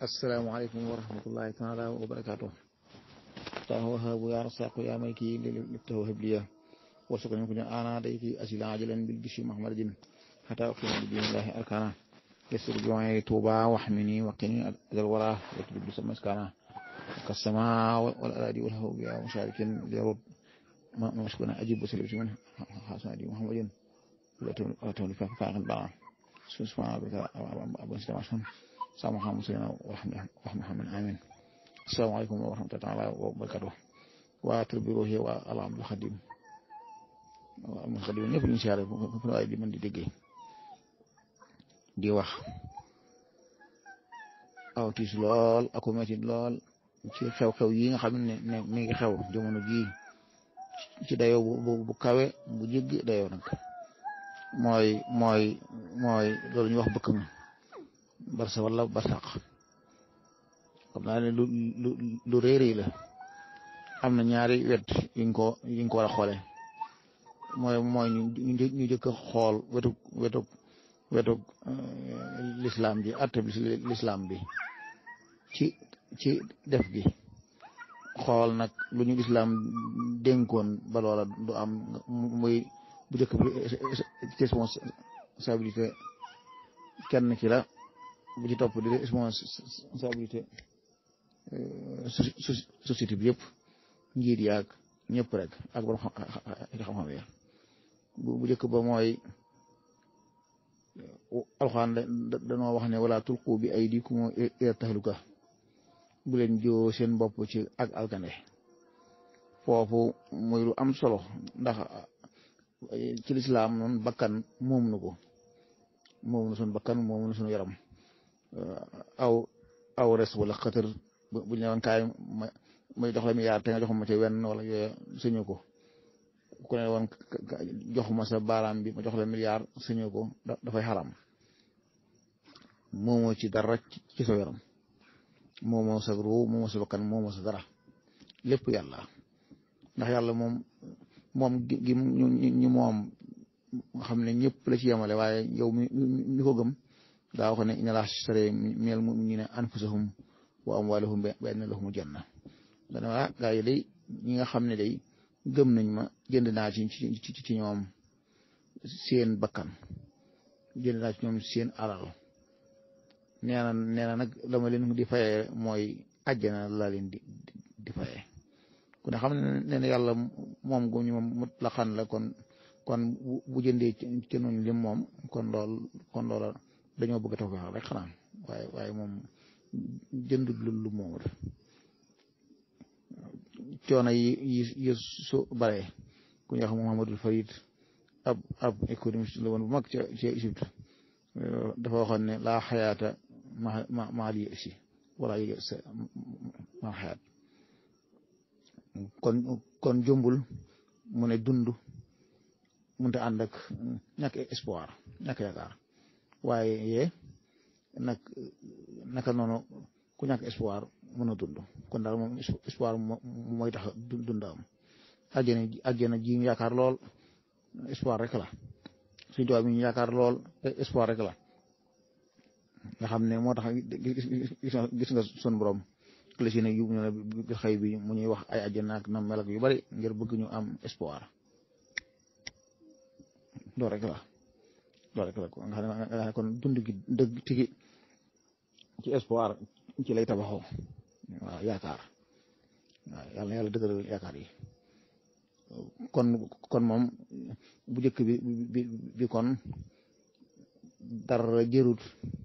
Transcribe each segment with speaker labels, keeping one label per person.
Speaker 1: asalaamaaleykum wa rahmatullahi taala wa barakaatu tahu wahabu ya rasaqu ya maliki liftahu habliya warsuqni kuñu ana dayti asila ajalan bil bishi mahmadin hatta aqima bi dinillahi arkana yasir joye tuba wahmini waqini adal wara watub bi samaskana kasama wal aradi wal hawu ya musharikin lirud ما مشكونا أجيب وسلم من حسن دي محمد ولا تولي فاقد بقى سبحان ربك أبو سلام عشان سامح مسلمنا ورحمة محمد آمين السلام عليكم ورحمة الله تعالى وبركاته وتربيروه والله عبد الخديم المخدم ñëpp ñu siyaare fu nu ay di mën di déggee di wax aw tiis lool aku metti lool ci xew-xew yi nga xam ne ne mi ngi xew jamono jii ci dayoo bu bu kawe bu jéggi dayoo nag mooy mooy mooy loolu ñuy wax bëkk mi barsa wala barsaq xam naa ne lu lu lu réeréy la am na ñaari wet yuñ ko yuñ ko war a xoole mooy mooy ñu ñu jëkk a xool wetu wetu wetu lislaam ji atte bi lislaam bi ci ci def gi xool nag lu ñu lislaam dénkoon ba loola du am muy bu njëkk bi responsabilité kenn ki la bu ci topp di responsabilité société bi yëpp njiit yaag ñëpp rek ak borom xam-xam ya bu njëkk ba mooy alxaan dañoo wax ne wala tulqu bi aydikum ila tahluka bu leen joo seen bopp ci ak alkande foofu muy lu am solo ndax ci lislaam noonu bakkan moom na ko moom na suñu bakkan moom na suñu yaram aw aw res wala xëtër bu ñu ne woon kaay ma may jox la mi yaar te nga jox ma ci wenn wala yooyu sëñu ko ku ne woon joxuma sa baaraam bi ma jox la milliard sëñu ko dafay xaram moomoo ci dara ci sa yaram moomoo sa ruu moomoo sa bakkan moomoo sa dara lépp yàlla ndax yàlla moom moom gi ñu moom nga xam ne ñëpp la ci yemale waaye yow mi mi ko gëm daa wax ne inna laa shtara minal mu'minina anfusahum wa amwaalahum bi anna lahumul janna dana waa gaa yi day ñi nga xam ne day gëm nañ ma jënd naa ci ci ci ñoom seen bakkan jënd naa ci ñoom seen alal nee na nee na nag dama leen di fayee mooy àjjana laa leen di di fayee ku ne xam ne ne yàlla moom gu ñu moom mutlaqan la kon kon bu jëndee ci noonu lim moom kon lool kon loola dañoo bëgg a taw rek xanaa waaye waaye moom jënd lu lu moomut coono yi yi yi su bare ku ñuy wax Muhammadul Farid ab ab économiste la woon bu mag ca ca Égypte dafa waxoon ne laa xayaata ma ma maa lii si wala yi sa ma xayaat kon kon jombul mu ne dund mënut a ànd ak ñàkk espoir ñàkk yaakaar waaye yee nag naka noonu ku ñàkk espoir mën a dund kon daal moom espoir mooy tax dund am àjjana àjjana ji ñu yaakaar lool espoir rek la suñu tubaab yi ñu yaakaar lool espoir rek la nga xam ne moo tax gis nga sun borom la si ne yu ñu ne xëy bi mu ñuy wax ay àjjana ak na mel ak yu bari ngir bëgg ñu am espoir loolu rek la loolu rek la nga xam ne kon dund gi dëgg tigi ci espoir ci lay tabaxoo waaw yaakaar waaw yàlla na yàlla dëgëral yaakaar yi kon kon moom bu njëkk bi bi bi kon dara jërut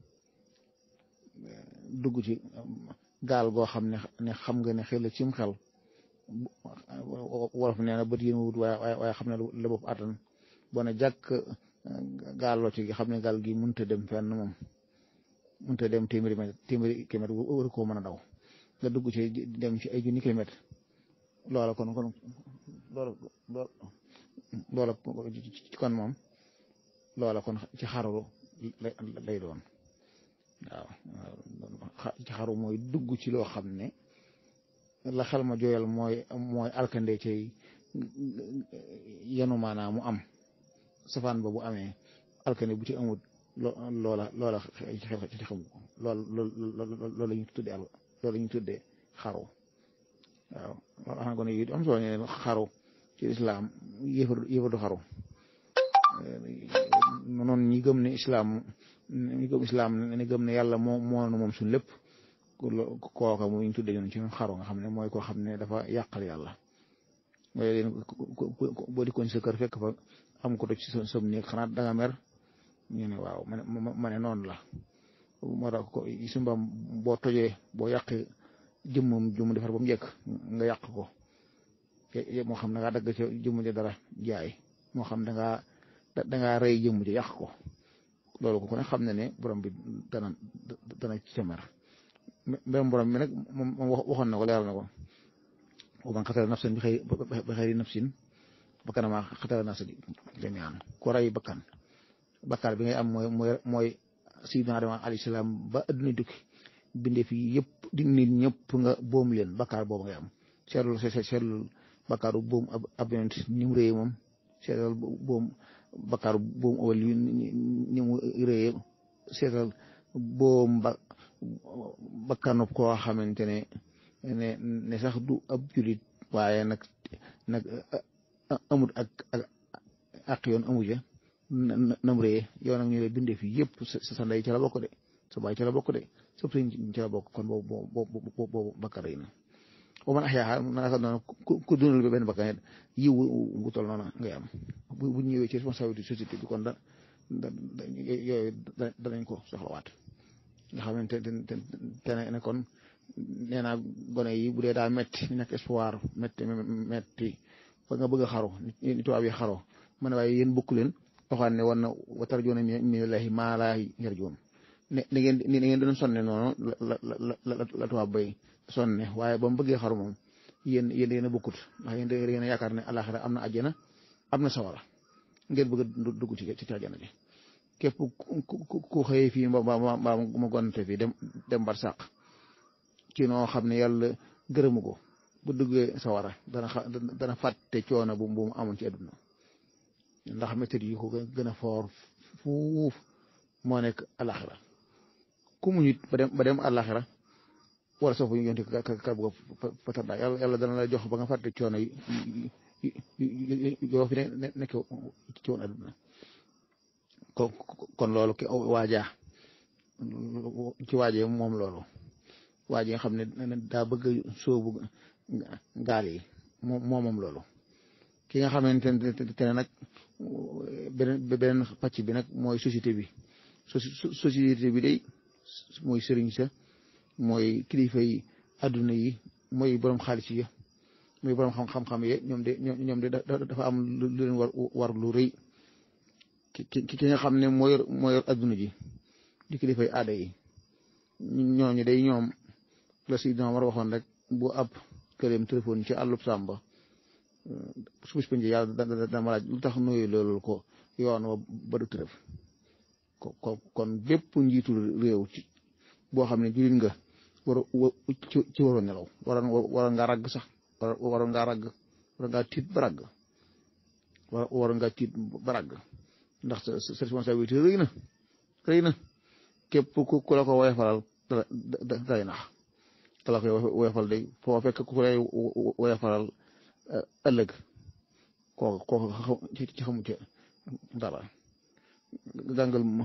Speaker 1: dugg ci gaal goo xam ne ne xam nga ne xel la cim xel wolof nee na bët yéen wut waaye waaye xam ne la bopp attan boo ne jàkk gaal loo ci xam ne gaal gi mënut a dem fenn moom mënut a dem téeméeri mètre téeméeri kilomètre war koo mën a daw nga dugg ci dem ci ay junni kilomètre loola kon kon loola loola kon moom loola kon ci xaru lay doon waaw ci xaru mooy dugg ci loo xam ne la xel ma jooyal mooy mooy alkande cay yenu maanaa mu am safaan ba bu amee alkande bu ci amut loola loola xel ci xamu ko lool loolu la ñu tuddee al loolu la ñu tuddee xaru waaw wax na ko ne it am solo ne xaru ci islaam yëfar yëfar du xaru noonu ñi gëm ne islaam ñi gëm islaam ne gëm ne yàlla moo moo moom suñ lépp kooka mu ñu tuddee ñun ci xaru nga xam ne mooy koo xam ne dafa yàqal yàlla mooy leen boo dikkoon sa kër fekk fa am ko toj ci sa néeg xanaa danga mer ñu ne waaw ma ne ma ne noonu la moo tax ko su mbam boo tojee boo yàqee jëmmam jëmm defar ba mu njëkk nga yàq ko moo xam da ngaa dagg ca jëmm ja dara jaay moo xam da ngaa da ngaa rey jëmm ja yàq ko loolu ko ne xam ne ne borom bi dana dana ci mer même borom bi nag moom waxoon na ko leeral na ko wa man xatala nafsan bi xëy bi xëyri nafsin bakkan maa xatala nafsa jami'an ko rey bakkan bakkaar bi ngay am mooy mooy mooy sayyidina Adama alayhi salaam ba adduna tukki bindee fi yëpp di nit ñëpp nga boom leen bakkaar boobu ngay am seetlul seetlul bakkaaru boom ab ab yonent ni mu réyee moom seetal boom bakkaaru boom awal yi ni mu réyee seetal boom ba bakkanub koo xamante ne ne ne sax du ab julit waaye nag nag amut ak ak ak yoon amu ja nam ree yow nag ñu lay bindee fii yëpp sa ndey ci la bokk de sa baay ci la bokk de sa sëriñ ci la bokk kon boobu boobu boobu bakkar rëy na boo man axyaaxa naka noonu ku dundal ba benn bakkan yiw bu tol noonu ngay am bu ñëwee ci responsabilité société bi kon da da yooyu danañ ko soxlawaat nga xamante te ne kon nee naa gone yi bu dee daa metti nekk espoir metti metti ba nga bëgg a xaru ni tubaab yi xaro ma ne waaye yéen bokku leen waxaan ne war na wa tarjuuna minallahi maa laa yarjuun ne ni ngeen ni ngeen doon sonne noonu la la la la tubaab bay sonne waaye ba mu bëggee xaru moom yéen yéen yéen a bokkut ndax yéen da ngeen a yaakaar ne alaxira am na àjjana am na sawara ngeen bëgg a dugg ci ci àjjana ji képp ku ku xëyee fii mbaa mbaa ma gonte fii dem dem bar sàq ci noo xam ne yàlla gërëmu ko bu duggee sawara dana xa dana fàtte coono bu bu mu amoon ci àdduna ndax méthode yi ko gën a foor fuuf moo nekk alaxira ku mu nit ba dem ba dem alaxira wala soo fa ñu yonte kar bu ko patarda yàlla yàlla dana la jox ba nga fàtte coono yi yoo fi ne nekk ci woon àdduna kon kon loolu ki waajaa ci waajee moom loolu waaj nga xam ne daa bëgg sóobu gaal yi moom moom loolu ki nga xamante ne nag beneen beneen pàcc bi nag mooy société bi société bi day mooy sëriñ sa mooy kilifa yi adduna yi mooy borom xaalis yi mooy borom xam-xam-xam yi ñoom de ñoom de dafa am lu leen war war lu rëy ki ki nga xam ne moo yor moo yor adduna ji di kilifa yi aada yi ñooñu day ñoom la si dina war waxoon rek bu ab këleem téléphone ci àllub sàmba su bis penc yàlla dana ma laaj lu tax nuyu loolu ko yoon wa ba du tërëf ko kon bépp njiitu réew ci boo xam ne jullit nga war ci waroon nelaw waroon waroon ngaa ragg sax waroon ngaa ragg waroon ngaa tiit ba ragg waroon ngaa tiit ba ragg ndax sa responsabilité rëy na rëy na képp ku ku la ko woyofalal da day nax te la koy woyofal day foo fekk ku lay woyofalal ëllëg kooku kooku ci xamu ci dara gàngal ma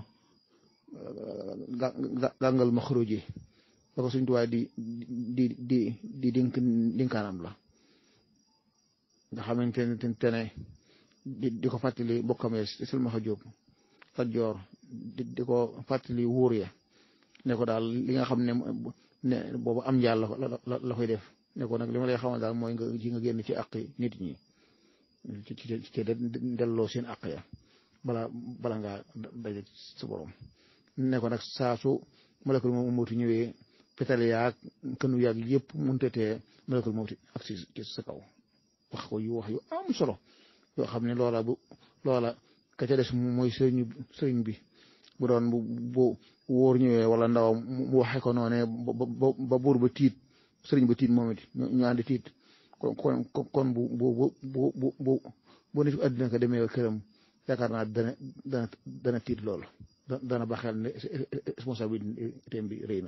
Speaker 1: gàngal ma xuruji ba ko suñ tuwaay di di di di dink dinkaanam la nga xamante ne te ne di di ko fàttali bokkam ya silmaxa jóob fat joor di di ko fàttali wóor ya ne ko daal li nga xam ne ne boobu am njaal la la koy def ne ko nag li ma lay xamal daal mooy nga ci nga génn ci àq nit ñi ci ci ci delloo seen àq ya bala bala ngaa daje sa borom ne ko nag saa su malakul mawti ñëwee pétale yaag kënu yaag yëpp muntatee malakul mawti ak si ci sa kaw wax ko yu wax yu am solo yoo xam ne loola bu loola ka ca des mooy sëriñ sëriñ bi bu doon bu bu wóor ñëwee wala ndawam mu waxe ko noonee ba buur ba tiit sëriñ ba tiit moom it ñu àndi tiit kon kon kon bu bu bu bu bu bu nit àddina ko demee këram yaakaar naa dana dana dana tiit loolu dana baxel ne responsabilité bi rëy na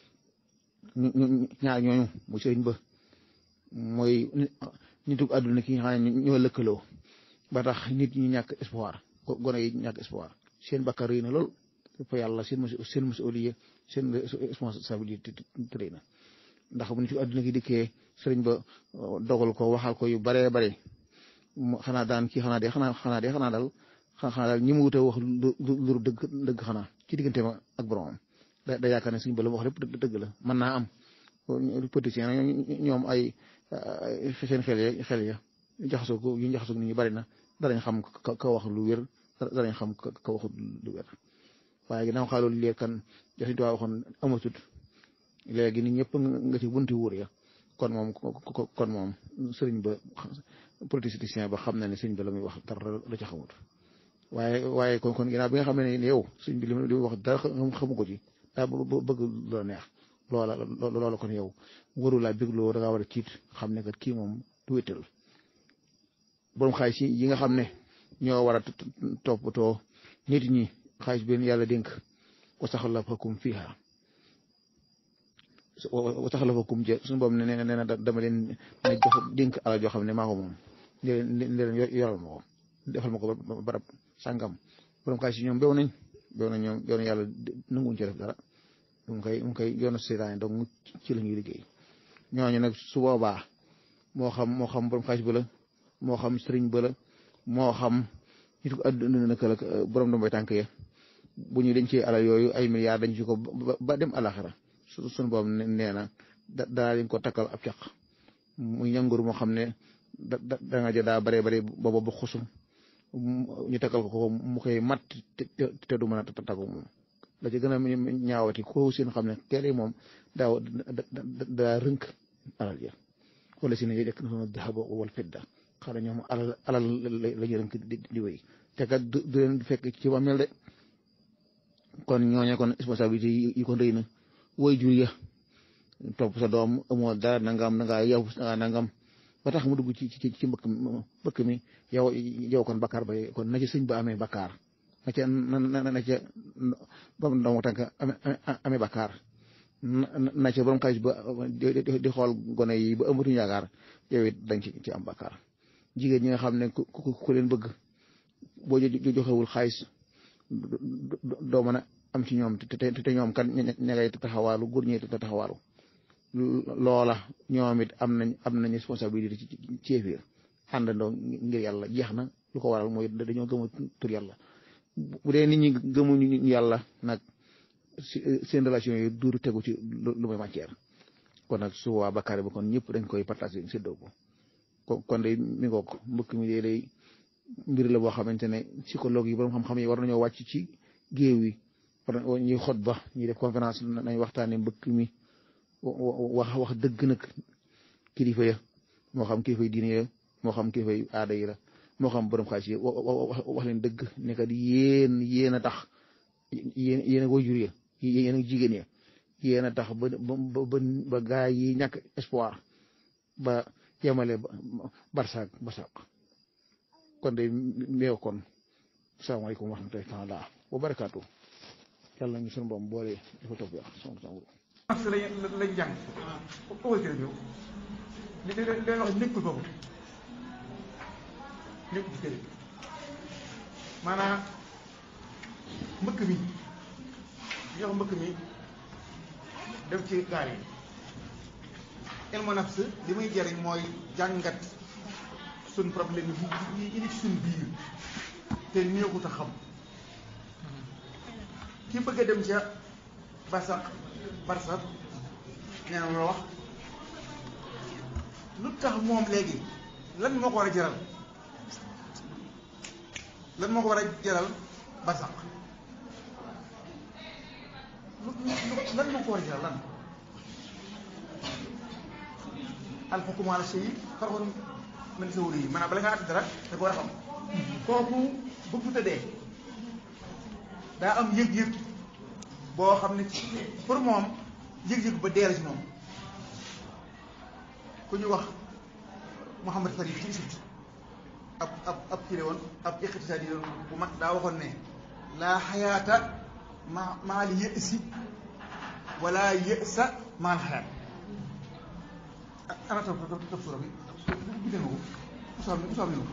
Speaker 1: ñaar ñooñu muy sëriñ ba mooy nitu àdduna ki nga xam ne ñoo lëkkaloo ba tax nit ñi ñàkk espoir gone yi ñàkk espoir seen bakkar rëy na lool fa yàlla seen seen masuliya seen responsabilité rëy na ndax bu nitu àdduna ki dikkee sëriñ ba dogal ko waxal ko yu baree bare xanaa daan kii xanaa de xanaa xanaa de xanaa daal xanaa daal ñi mu wute wax lu dëgg dëgg xanaa ci diggante ma ak boromam da da yaakaar ne suñu ba la wax lépp dëgg la mën naa am politicien ñoom ay seen xel ya xel ya jaxasoo ko yu jaxasoo nit ñi bari na danañ xam ka wax lu wér danañ xam ka waxut lu wér waaye ginnaaw xaaloolu léegi kan jasuñu tuwaa waxoon amatut léegi nit ñëpp nga ci bunti wuur ya kon moom kon moom sëriñ ba politicien ba xam na ne sëriñ ba la muy wax dara la ca xamut waaye waaye kon kon ginnaaw bi nga xam ne yow sëriñ bi li muy wax dara xamu ko ci daa bëgg loola neex loola loola kon yow waru laa bégloo da ngaa war a tiit xam ne kat kii moom du wéttal borom xaalis yi nga xam ne ñoo war a toppatoo nit ñi xaalis bi yàlla dénk wa saxlafakum fiha wa saxlafakum jë suñu boobu ne nee na dama leen ne jox dénk alal joo xam ne maa ko moom ne leen yoral ma ko defal ma ko barab sàngam borom xaalis yi ñoom bew nañ bew nañ ñoom yoonu yàlla nanguwuñ ci def dara mu ngi koy mu ngi koy yoonu seetaan donc ci la ñuy liggéey ñooñu nag su boobaa moo xam moo xam borom xaalis ba la moo xam sëriñ ba la moo xam nit ko àdduna naka la borom doom bay tànk ya bu ñu dañ ci alal yooyu ay milliards dañ ci ko ba dem alaxira su suñu boobu nee na da daa leen ko takkal ab caq muy ñangur moo xam ne da da nga jël daa bare bare booba ba xusum ñu takkal ko ko mu koy mat te du mën a taggu moom la ci gën a ñaawati ko seen xam ne kere moom daaw daa rënk alal ya wala si ne yëkk na sama dahaba wal fidda xanaa ñoom alal alal la ñu rënk di di wéy te kat du leen fekk ci ba mel de kon ñooñe kon responsabilité yi kon rëy na woy jur ya topp sa doom amoo dara nangam nanga yow nangam ba tax mu dugg ci ci ci mbëkk mbëkk mi yow yow kon bakkaar ba kon na ci sëñ ba amee bakkaar na ca na na ca borom doomu tànk amee bakkaar na ca borom xaalis ba di xool gone yi ba ëmbatuñu yaakaar yow it dañ ci ci am bakkaar jigéen ñi nga xam ne ku ku leen bëgg boo joxewul xaalis doo mën a am ci ñoom te te ñoom kan ña ngay taxawaalu góor ñi te taxawaalu loola ñoom it am nañ am nañ responsabilité ci ci biir àndandoo ngir yàlla jeex na lu ko waral mooy dañoo gëm a tur yàlla bu dee nit ñi gëmuñu yàlla nag seen relation yi duuru tegu ci lu muy matière kon nag su waa bakkaar bi kon ñëpp dañ koy partagé séddoo ko kon de mi ngoog mbëkk mi dee day mbir la boo xamante ne psychologue yi borom xam-xam yi war nañoo wàcc ci géew yi war ñuy xot ba ñuy def conférence nañ waxtaane mbëkk mi wax wax dëgg nag kilifa ya moo xam kilifa yi diine ya moo xam kilifa yi aada yi la moo xam borom xaalis yi wax leen dëgg ne kat yéen yéen a tax yéen yéen a wajur ya yéen a jigéen ya yéen a tax ba ba ba gaa yi ñàkk espoir ba yemale barsaak barsaak kon de meew kon salaamaaleykum wa rahmatullahi taala wa barakaatu yàlla ñu sunu boom boole dafa topp yàq sama sama
Speaker 2: parce que lañ lañ jàng ouverture bi li li leen wax nekkul boobu nekkul ci kër maanaam mbëkk mi li wax mbëkk mi def ci gaal yi ilmu nafs li muy jëriñ mooy jàngat suñ problème yi yi ci suñ biir te néewut a xam ki bëgg a dem ca barsax barsax nee na la wax lu tax moom léegi lan moo ko war a jaral lan moo ko war a jaral barsax lu lan moo ko war a jaral lan alxukmu ala shay far'un min sawri yi maanaam bala ngaa àtt dara da ko war a xam kooku bëgg fu tëddee daa am yëg-yëg boo xam ne pour moom yëg-yëg ba dee la ci moom ku ñu wax Mouhamad Farid ci Égypte ab ab ab kii la woon ab iqtisaadi la woon bu mag daa waxoon ne laa xayaata ma maal yësi wala yësa maal xayaat ana tam tam sura bi bindee ma ko usaam usaam ni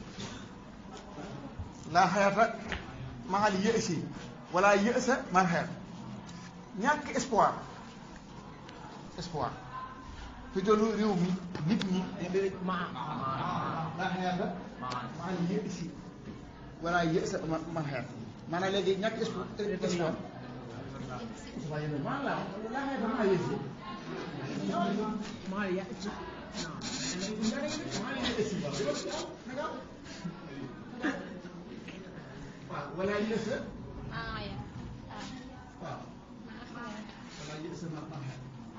Speaker 2: laa xayaata maal yësi wala yësa maal xayaat ñàkk espoir espoir fi doolu réew mi nit ñi laa xayaata maal yësi wala yësa maal xayaat maanaam léegi ñàkk espoir espoir waaye nag maa laa laa xayaata maal yësi
Speaker 3: ما يأتي
Speaker 2: waaw wala yësa
Speaker 4: آية
Speaker 2: waaw wala yësa maal xayaat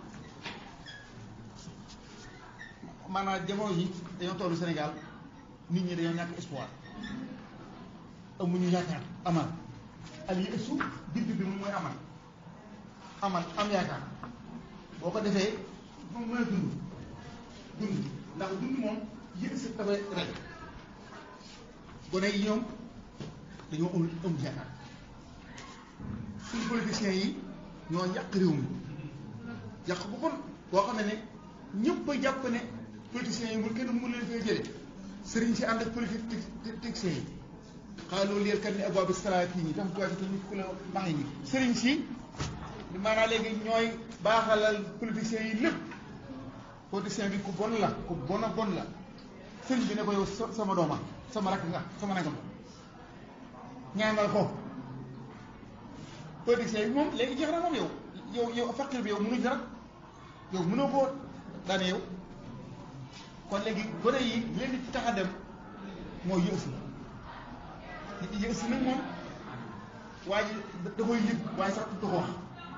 Speaker 2: maanaam jamono yi dañoo tollu Sénégal nit ñi dañoo ñàkk espoir amuñu yaakaar amal al yësu bind bi moom mooy amal amal am yaakaar boo ko defee moom mën a dund dund ndax dund moom yësu dafay rek gone yi ñoom dañoo amul amul yaakaar suñu politiciens yi ñoo yàq réew mi yàq bu bon boo xam ne ne ñëpp a jàpp ne politiciens yi mu kenn mu leen fay jële sëriñ si ànd ak politiciens yi xanaa loolu yël kat ni abwaa bi salaat yi tax tuwaati te nit ku la max yi sëriñ si maanaam léegi ñooy baaxalal politiciens yi lépp politicien bi ku bon la ku bon a bon la sëriñ bi ne ko yow sama dooma sama rakk nga sama nangam ñaanal ko politicien bi moom léegi jeex na moom yow yow yow faqir bi yow mënu dara yow mënoo koo daane yow kon léegi gone yi leen di tax a dem mooy yësi yësi nag moom waa ji da koy yëg waaye sax du ko wax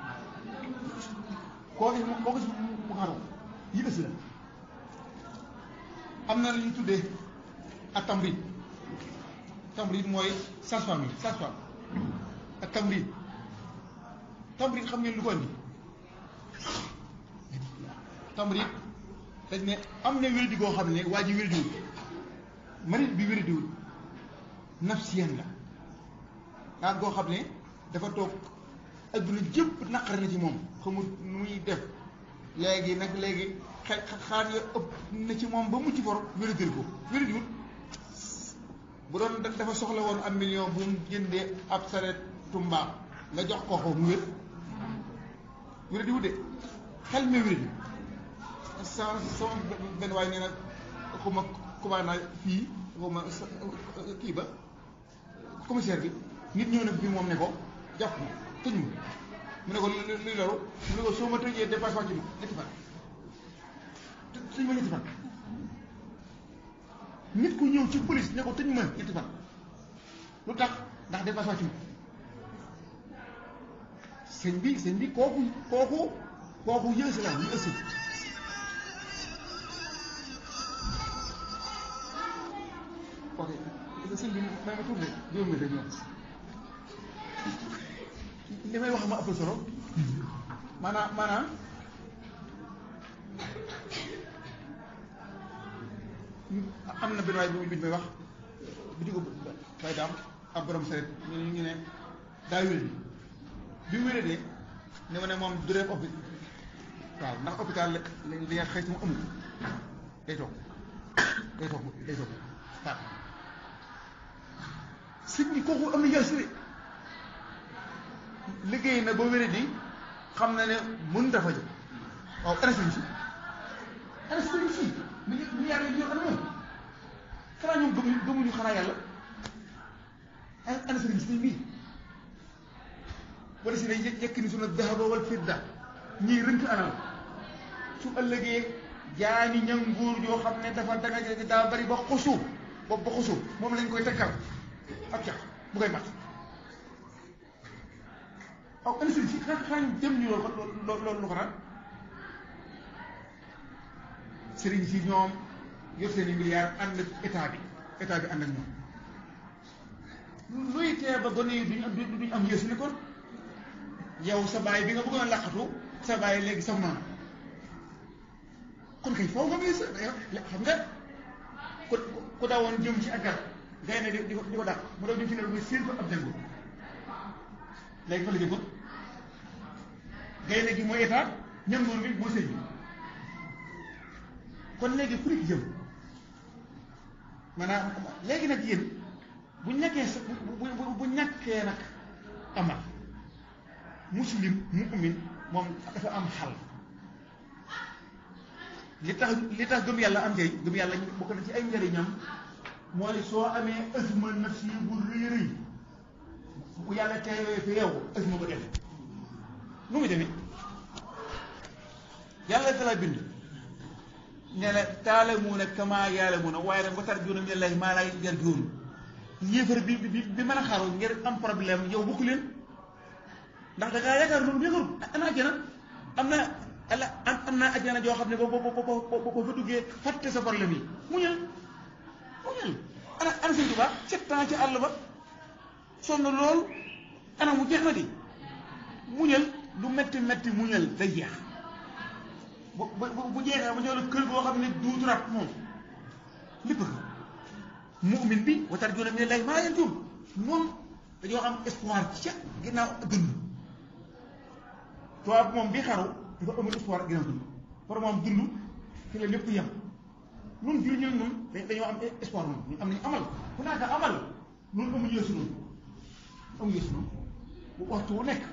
Speaker 2: koo gis koo gis mu xaru yësi la am na lu ñu tuddee ak tamrit tamrit mooy sage-femme yi sage-femme ak tamrit tamrit xam ngeen lu ko indi tamrit dañ ne am na wérdi goo xam ne waa ji wérdiwul marit bi wérdiwul nafsiyan la daa goo xam ne dafa toog adduna jëpp naqar na ci moom xamul nu muy def léegi nag léegi xel xaar ya ëpp na ci moom ba mucc for wéridil ko wéridiwul bu doon dafa soxla woon am million bu mu jëndee ab saret tumbaam nga jox ko ko mu wér wéridiwul de xel mi wéridi sama sama benn waay nee na xuma commandant fii xuma kii ba commissaire bi nit ñëw na bi moom ne ko jàpp ma tëj ma mu ne ko luy loru mu ne ko soo ma tëjee dépasse wàcc ma ñetti fan tëj ma ñetti fan nit ku ñëw ci police ne ko tëj ma ñetti fan lu tax ndax dépasse wàcc ma sëñ bi sëñ bi kooku kooku kooku yësi la ñu ëssi ok sëñ bi may ma tuuti juróom mi rek ñoom li may wax ma ëpp solo maanaam maanaam am na benn waay bu may wax bi ko fay daam ab borom saret ñu ne ñu ne daa wéré bi mu wéré ne ma ne moom du dem hôpital waaw ndax hôpital la li nga xëy si mu amul day toog day toog day toog waaw sëñ bi kooku am na yasire liggéey na ba wéré di xam na ne mën dafa jël waaw ana sëñ si ana sëñ si mi ngi mi yàlla ñoo ana moom xanaa ñoom gëmuñu gëmuñu xanaa yàlla ana sëñ si bii wala si ne yekk ni suna dahaba wal fidda ñii rënk anal su ëllëgee jaani ñanguur yoo xam ne dafa danga daa bari ba xusu bopp ba xusu moom lañ koy takkal ak cax bu koy mat aw ana sëriñ si xanaa xanaa ñu dem ñu loolu loolu lu ko naan sëriñ si ñoom yor seen i milliards ànd ak état bi état bi ànd ak ñoom luy tee ba gone yi duñ am duñ am yësu ne kon yow sa baay bi nga bëggoon a laqatu sa baay léegi sa maam kon kay foofu nga muy sa xam nga ku ku daawoon jëm ci ak garab gaynde di di ko di ko dàq mu daw di fi ne muy séen ko ab dëngu léegi fa la jëm ko gaynde gi mooy état ñam noonu bi mooy sëñ bi kon léegi fu nit jëm maanaam léegi nag yéen bu ñàkkee sa bu bu bu ñàkkee nag amal muslim mu'min moom dafa am xal li tax li tax gëm yàlla am njëriñ gëm yàlla bokk na ci ay njëriñam mooy soo amee ësma nafsi bu rëy rëy bu yàlla teewee fi yow ësma ba dem nu mu demee yàlla dala bind ne la taalamuuna kama yaalamuuna waaye nag ba tar juuna min allahi maa laa yarjuun yéefar bi bi bi mën a xaru ngir am problème yow bokku leen ndax da ngaa yaakaar loolu yëngu ana ajjana am na ala am am naa ajjana joo xam ne boo boo boo boo fa duggee fàtte sa problème yi muñal muñal ana ana sëñ Tuubaa sept ans ci àll ba sonn lool ana mu jeex na di muñal lu metti metti muñal day jeex bu bu bu jeexee ba ñëw la kër goo xam ne duutu rab moom lépp ko mu'min bi wa tarjuuna mina llaahi maa laa yarjuun moom dañoo am espoir ca ginnaaw dund tubaab moom bi xaru dafa amul espoir ginnaaw dund pour moom dund fi la lépp yem ñun jur ñu ñun dañoo am espoir moom ñu am nañu amal ku naaka amal ñun amuñu yeesu noonu amuñu yeesu noonu bu waxtu wu nekk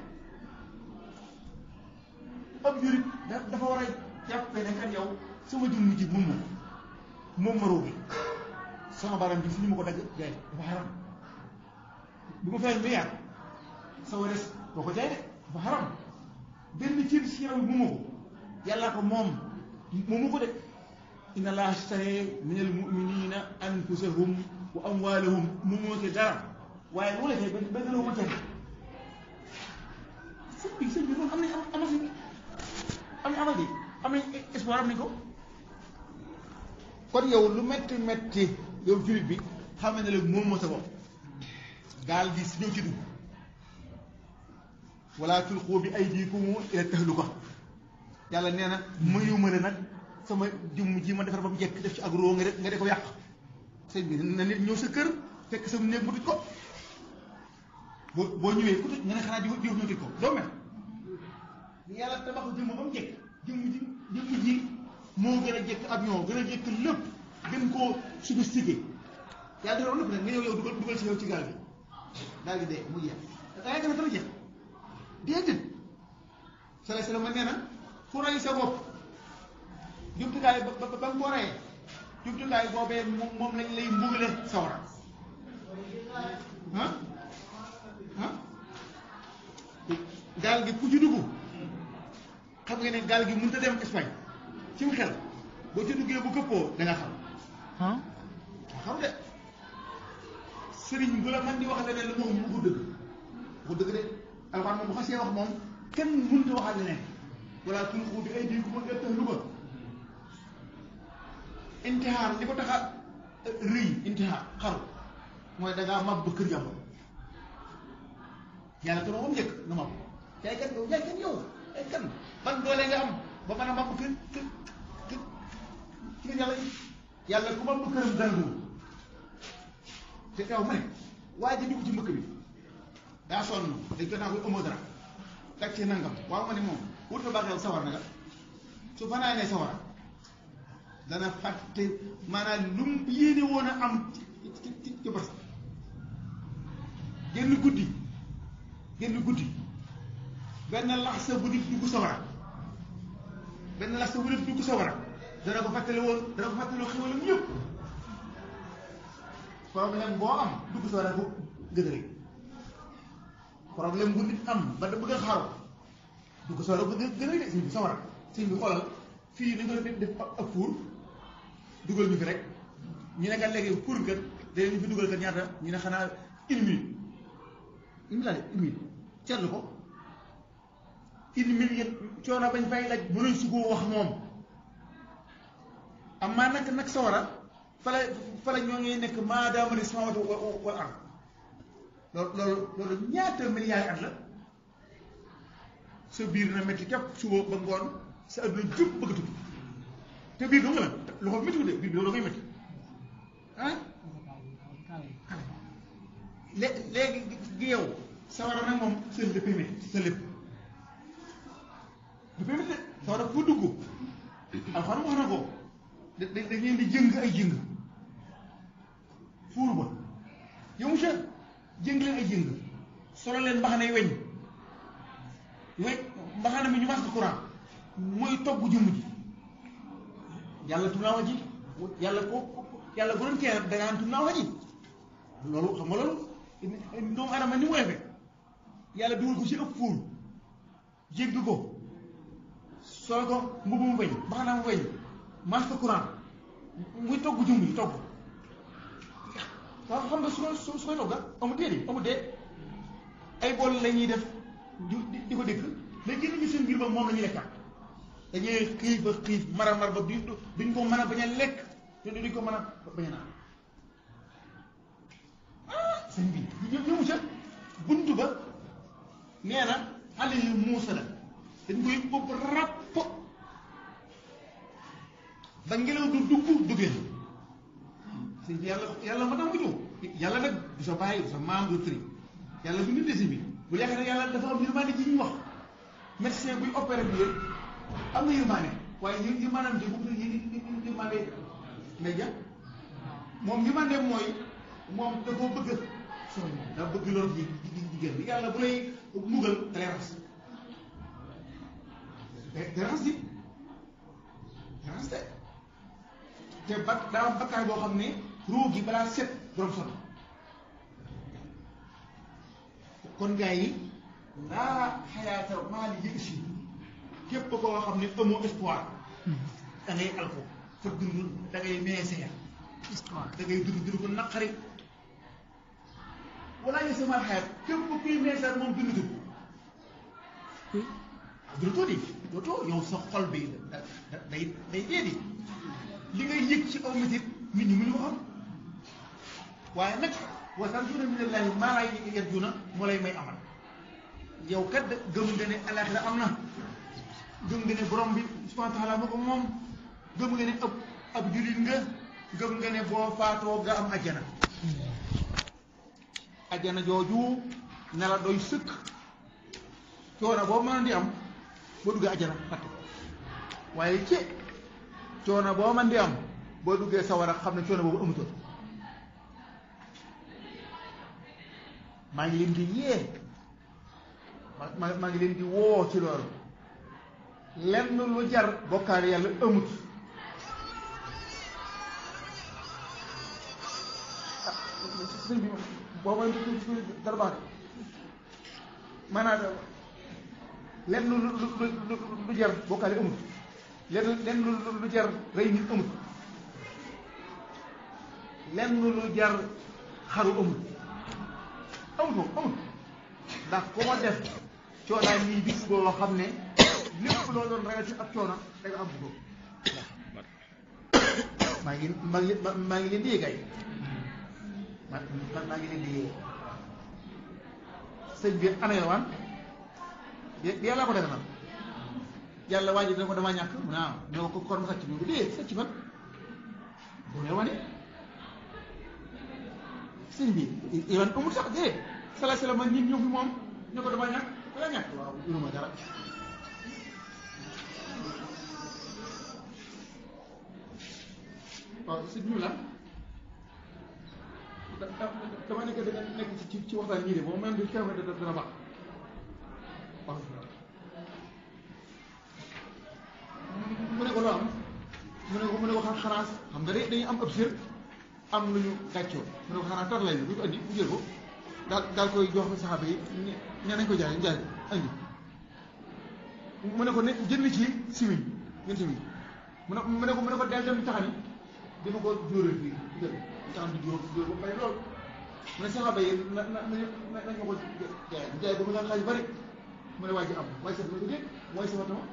Speaker 2: ab jurit dafa war a jàppee ne kan yow sama jëmm ji moom moom moom ma róogi sama baram bi fi ñu ma ko dagg jaay dafa xaram bu ma fay milliard sama des boo ko jaay de dafa xaram benn cër si yaram bi moomu ko yàllaa ko moom moomu ko de inna allaha ashtara minal mu'minina anfusahum wa amwalahum moomoo ci dara waaye lu la fay benn benn loo ma tere sëñ bi sëñ bi loolu am nañ am amal am amal di am nañ espoir am nañ ko kon yow lu metti metti yow jullit bi xam ne la moom moo sa bopp gaal gi si ñëw ci dugg wala tulqu bi aydikum ila tahluka yàlla nee na mayu ma ne nag sama jëmm ji ma defar ba mu jekk def ci agro nga de nga de ko yàq sëñ bi na nit ñëw sa kër fekk sa néeg mu tëj ko boo boo ñëwee ku tëj nga ne xanaa jiw jiw ñu tëj ko doo mel yàlla tabax jëmm ba mu jekk jëmm ji jëmm ji moo gën a jekk avion gën a jekk lépp gën koo sophistiqué yàlla defar lépp nag nga ñëw yow dugal dugal ci yow ci gaal gi daal di dee mu jeex da ngay gën a dara jeex déedéet sala sala ma nee na ku rey sa bopp jumtukaay ba ba ba nga ko reyee jumtukaay boobee moom lañ lay mbugale sawara ah ah gaal gi ku ci dugg xam nga ne gaal gi mënut a dem Espagne ci mu xel boo ci duggee bu këppoo da nga xam
Speaker 1: ah
Speaker 2: xam de sëriñ bu la man di wax leneen la mu wax mu ko dëgg mu dëgg de alxuraan moom bu xasee wax moom kenn mënut a waxal leneen wala tulqu bi aydiikum ila tahluka intihaar li ko tax a rëy intihaar xaru mooy da ngaa mab ba kër jàmbur yàlla te moom njëkk nga mab yaay kan yow yaay kan yow yaay kan ban doole nga am ba mën a mab kër kër kër kër yàlla yàlla ku mab këram dal te yow ma ne waa ji dugg ci mbëkk bi daa sonn dañ ko naa koy ëmb dara teg ci nangam waaw ma ne moom wut na baaxee sawar na nga su fanaanee sawar dana fàtte maanaam lu mu yéene woon a am ci ci ci ci bës génn guddi génn guddi benn lax sa bu nit dugg sawara benn lax sa bu nit dugg sawara dana ko fàttali woon dana ko fàttali xéwalam yëpp problème boo am dugg sawara ko gën a rëy problème bu nit am ba da bëgg a xaru dugg sawara ko gën a rëy de sëñ bi sawara sëñ bi xoolal fii dañ ko def def ak fuur dugal ñu fi rek ñu ne kat léegi pour kat dañu fi dugal kat ñaata ñu ne xanaa une minute une minute laa une minute seetlu ko une minute yëpp coono bañ fay laaj mënuñ su ko wax moom am maa nag nag sawara fala fala ñoo ngi nekk maadaama ne samawatu wal ard loolu loolu loolu ñaata milliards at la sa biir na métti képp suba ba ngoon sa adduna jub bëgg a tukki te biir dong la loxo métti de biir bi loolu ngay métti ah lé léegi gi yow sawara nag moom sa lépp mi sa lépp lépp mi de sawara fu dugg alxuraan wax na ko da da da ngeen di jëng ay jëng fuur ba yow monsieur jëng leen ay jëng solo leen mbaxane weñ weñ mbaxane mi ñu mas courant mooy togg jëmm ji yàlla tum naa wax ji yàlla ko yàlla bu doon teel da ngaan tum naa wax ji loolu xam nga loolu doomu adama ni mu weefe yàlla dugal ko ci ëpp fuur jégg ko solo ko mbubu mu weñ mbaxana mu weñ mas courant muy togg jëmm ji togg waaw xam nga su ko su su koy togga amul dee di amul dee ay bool la ñuy def di di ko dëkk mais génn ñu seen biir ba moom la ñuy lekkaat dañuy xiif ba xiif mara mar ba duñ duñ ko mën a bañ a lekk te duñ ko mën a bañ a naan ah sëñ bi ñu ñëw ca buntu ba nee na xale yu muusa la dañ koy bopp ràpp ba ngelaw du dugg duggee sëñ bi yàlla yàlla ma tax mu ñëw yàlla nag du sa bàyyi du sa maam du tri yàlla du nit de si bi bu yaakaar ne yàlla dafa am yërmande ji ñu wax médecin buy opéré bi yëpp am na yërmande waaye yë yërmandeem ji bu ñu yërmande ngay ja moom yërmande mooy moom da koo bëgg sooy da bëgg loolu ji jigéen bi yàlla bu lay mugal da lay ras da ras ji da ras de te ba daa am bakkaar boo xam ne ruu gi balaa set borom sonn kon gars yi laa xayaata maa li yëg si képp koo xam ne amoo espoir da ngay alko fa dund da ngay meeseer da ngay dund dund ko naqari wala ñu sama xayat képp kuy meeseer moom dundutul dundutul di dootoo yow sa xol bi day day dee di li ngay yëg ci aw métit nit ñi mënu ko xam waaye nag wasantuuna minallahi maa laa yarjuuna moo lay may amal yow kat gëm nga ne alaxira am na gëm nga ne borom bi subhanahu wa taala moo ko moom gëm nga ne ab ab jullit nga gëm nga ne boo faatoo nga am ajjana ajjana jooju ne la doy sëkk coono boo mën di am boo duggee ajjana fàtte waaye ci coono boo mën di am boo duggee sawara xam ne coono boobu amutoon maa ngi leen di yee ma maa ngi leen di woo ci loolu lenn lu jar bokkaale yàlla amut ah sëñ bi boo ma dara baax maanaam lenn lu lu lu lu jar bokkaale amut lenn lenn lu lu jar rey nit amut lenn lu jar xaru amut amut ko amut ndax ku ma def coonaa ñii bis boo xam ne lépp loo doon ragal ci ak coono da nga am ko maa ngi maa ngi maa ngi leen di yéegay ma maa ngi leen di yéeg sëñ bi ana yowaan yàlla ko def na yàlla waa ji dina ko damaa ñàkk mu ne ah ne ko kon ma sàcc bi bu dee sàcc man bu ne wane sëñ bi yoon amul sax dee sala sala ma ñun ñëw fi moom ne ko damaa ñàkk dala ñàkk waaw juruma dara waaw sëñ bi la dama nekk da nekk ci ci waxtaan ñii de moom même bi kenn da dana baax waaw mu ne ko loo am mu ne ko mu ne ko xanaa xam nga de dañuy am ab sër am lu ñu gàccoo mu ne ko xanaa tar lay bu ko andi bu jël ko daal daal koy jox saxaaba yi ne nañ ko jaay jaay andi mu ne ko ne jënd ci simiñ ngeen simiñ mu ne mu ne ko mu ne ko del dem taxani dama ko jóoral fii jël taxam di jóor jóor ba pare lool mu ne saxaaba yi na na nañ ma ko jaay jaay ba mu nga xaaj bari mu ne waa ji am waaye sax ma ko dégg mooy sama tama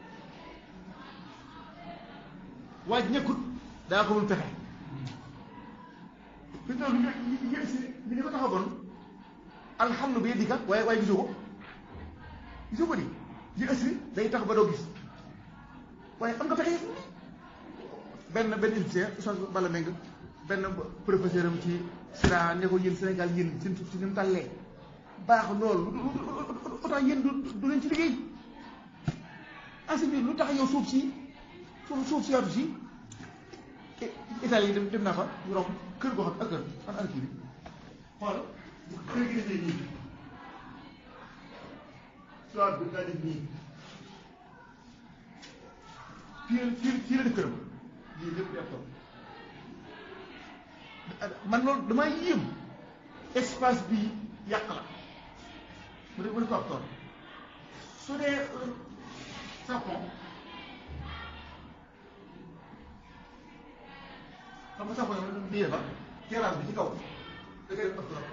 Speaker 2: waa ji ñëkkut daa ko mun pexe fi mu toll nii yéen si li nga ko taxawoon alhamdu bi yedika waaye waaye gisoo ko gisoo ko di yi ësri day tax ba doo gis waaye am nga pexe benn benn égyptien Oustaz Balla Meng benn professeur am ci sira ne ko yéen Sénégal yéen seen suuf si ni mu tàllee baax loolu autant yéen du du leen ci liggéey ensuite bi lu tax yow suuf si suuf suuf si yaatu si Italie yi dem dem naa fa ñu romb kër goo xam ak kër fan ak kii bi xool kër gi defee nii soit bi daa def nii fii fii fii la def këram lii lépp di ab tool man loolu damaa yéem espace bi yàq la mu def mu def ko ab tool su dee sapon xam nga sapon yow di defar terrasse bi ci kaw da ngay def ab tool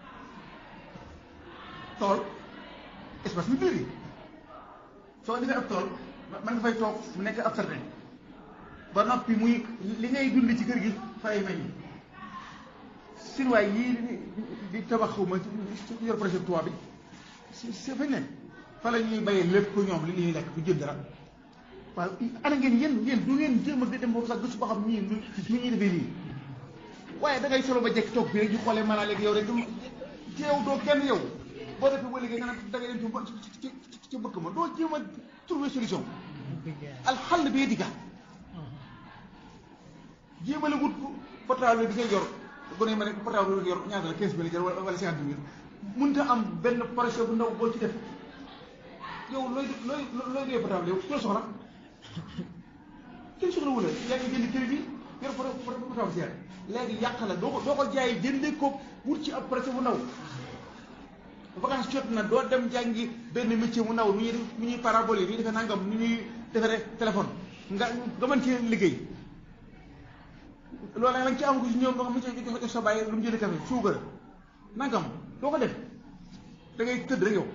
Speaker 2: tool espace bi biir yi soo defee ab tool man nga fay toog mu nekk ab certain ba noppi muy li ngay dund ci kër gi fay meññ sinuwaay yii di tabax xuma ci yor projet toit bi si si fañ ne fa la ñuy bayee lépp ñoom li ñuy lekk du jël dara waaw ana ngeen yéen yéen du ngeen jéem a dem foofu sax gëstu ba xam ñii lu ñu ñuy defee nii waaye da ngay solo ba jekk toog bi rek ñu xoolee maanaam léegi yow rek ci yow doo kenn yow boo defee ba léegi nga ne da ngay dem ci ci ci mbëkk ma doo jéem a trouver solution alxal bi yedika jéem a la wut portable bi ngay yor bu ne ma ne portable bi yor ñaata la quinze mille jar wala cinquante mille mënut a am benn projet bu ndaw boo ci def yow looy looy looy dee portable yow loo soxla kenn soxla wu la yaa ngi jënd kër bi yor portable si léegi yàq la doo ko doo ko jaay jëndee ko wut ci ab projet bu ndaw vacance jot na doo dem jàngi benn métier mu ndaw nu ñuy nu ñuy parabole yi nu ñuy defee nangam nu ñuy defaree téléphone nga nga mën cee liggéey loolu nag lañ ci am ko si ñoom nga xam ne jox jox sa bàyyi lu mu jëlee café suukar nangam doo ko def da ngay tëdd rek yow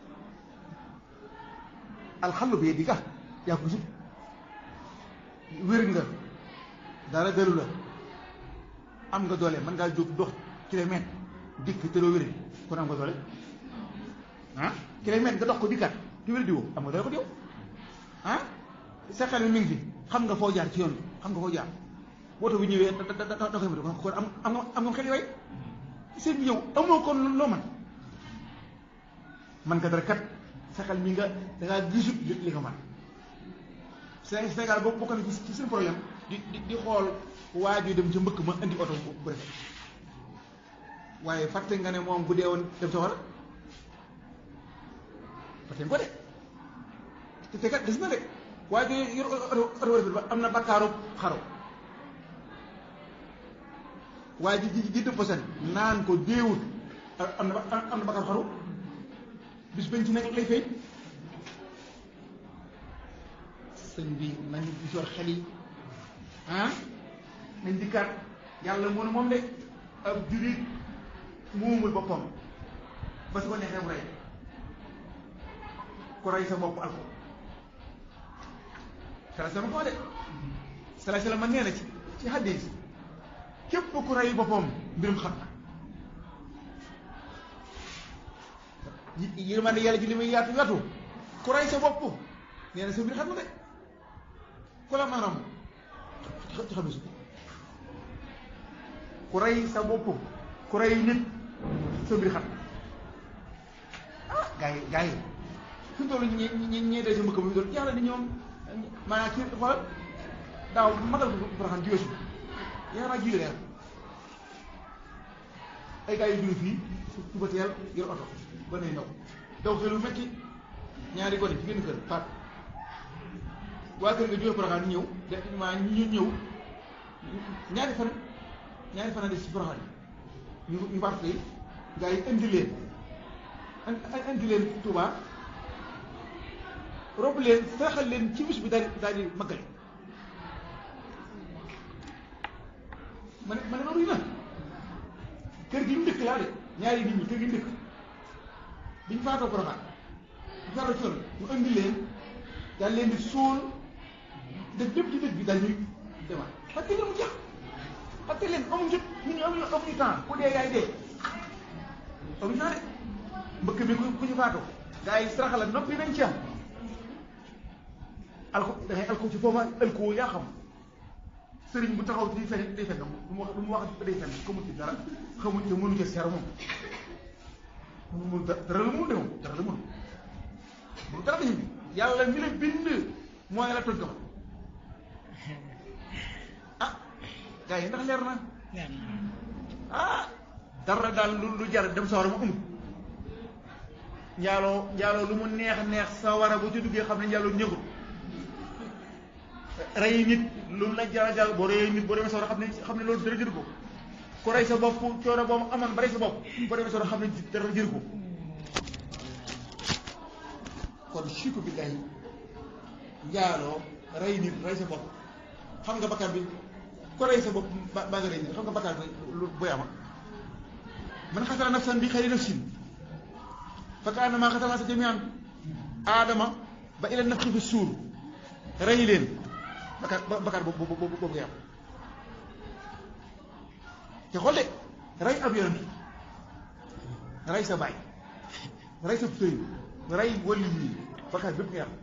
Speaker 2: alxallu bi di ka yaa ko sut wér nga dara dalu la am nga doole mën ngaa jóg dox kilomètre dikk te doo wér kon am nga doole ah kilomètre nga dox ko dikkaat di wér di woo am nga doole ko di yow ah sa xel mi mi ngi fi xam nga foo jaar ci yoon xam nga foo jaar woto bi ñëwee da da da da koy mën kon am am nga am nga xel yooyu seen bi yow amoo kon loo man man nga dara kat sa xel mi nga da ngaa gisut li nga man Sénégal boobu bokk na ci seen problème di di di xool waa ji dem ca mbëkk ma indi oto bu rafet waaye fàtte nga ne moom bu dee woon dem sa wala fàtte nga ko de te te kat des na de waa ji yor oto oto rafet ba am na bakkaaru xaro waa ji ji ji dëpp seen naan ko déewut am na am na bakkaaru xaru bis bañ ci nekk lay fay sëñ bi nañ gis yor xel yi ah nañ dikkaat yàlla moo ne moom de ab jurit moomul boppam ba su ko neexee mu rey ku rey sa bopp alko sala sama ko de sala sala man nee na ci ci hadis képp ku rey boppam mbirum xam na yërmande yàlla ji li muy yaatu yaatu ku rey sa bopp nee na sa mbir xam na de ku la maanaam ci xam ku rey sa bopp ku rey nit sa mbir xam ah gars yi gars yi fi mu toll ñi ñi ñi day sa mbëkk bi doon yàlla ni ñoom maanaam ci xoolal daaw magal ko Porokhane jiweesu yaakaar naa jiwe leer ay gars yu jóge fii suba teel yor oto ba nay ndaw daw xelu metti ñaari gone ci génn kër faat waa kër nga jóge Porokhane ñëw de maa ñu ñëw ñaari fan ñaari fan a des ci Porokhane ñu ñu faat tey gars yi indi leen indi leen Touba rob leen saraxal leen ci bis bi daal daal di maggale ma ne ma ne loolu na kër gi ñu dëkk laa de ñaari nit ñi kër gi ñu dëkk biñ faatoo Porokhane biñ faatoo ci yoon ñu indi leen daal leen di suul def lépp ci dëkk bi daal ñuy demaat parce que mu jeex parce que leen amuñu jot nit ñi amuñu amuñu temps ku dee yaay dee amuñu temps de mbëkk bi ku ku ñu faatoo gars yi saraxala noppi nañ ci am alko da ngay alko ci foofa alko yaa xam sëriñ bu taxaw di fen day fen du mu wax du mu wax day fen xamul ci dara xamul te mënu ci seer moom mënu mënu dara la mënu de moom dara la mënu mënu dara dañu bi yàlla mi la bind mooy la toj ko ah gars yi ndax leer na ah dara daal lu lu jar dem sawara mu amul njaaloo njaaloo lu mu neex neex sawara bu ci duggee xam ne njaaloo ñëgul rey nit lu mu la jara jàll boo reyee nit boo demee sawara xam ne xam ne loolu dara jëru ko ku rey sa bopp coono boobu amoon ba rey sa bopp boo demee sawara xam ne dara jëru ko kon shirku billahi njaaloo rey nit rey sa bopp xam nga bakkaar bi ku rey sa bopp ba ba nga rey nit xam nga bakkaar bi lu boy ama man xatala nafsan bi xayri nafsin fa kaannamaa xatala naasa jamii'an aadama ba ila nafxi fi suur rey leen bakkaar bakkaar boobu boobu boobu ngay am te xool de rey ab yonent rey sa baay rey sa sëriñ rey wali yi bakkaar bépp ngay am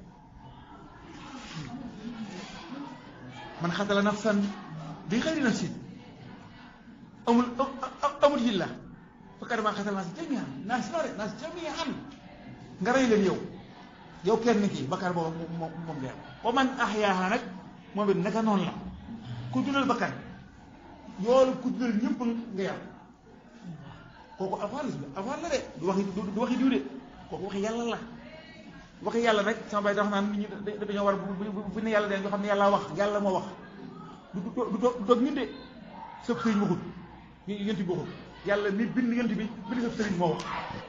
Speaker 2: man xatala nafsan bi xayri nafsin amul amul yilla fakkat maa xatal naas jamian naas noore naas jamian nga rey leen yow yow kenn kii bakkaar boobu moom moom ngay am wa man ahyaaha nag moom it naka noonu la ku dundal bakkan yoolu ku dundal ñëpp nga yam kooku alxuraan la alxuraan la de du waxi du waxi diw de kooku waxi yàlla la waxi yàlla nag sama bay dax naan nit ñi dañoo war bu ne yàlla de ñoo xam ne yàlla wax yàlla moo wax du du doog ñun de sëb sëriñ waxut yent bi waxut yàlla mi bind yent bi bind sëb sëriñ moo wax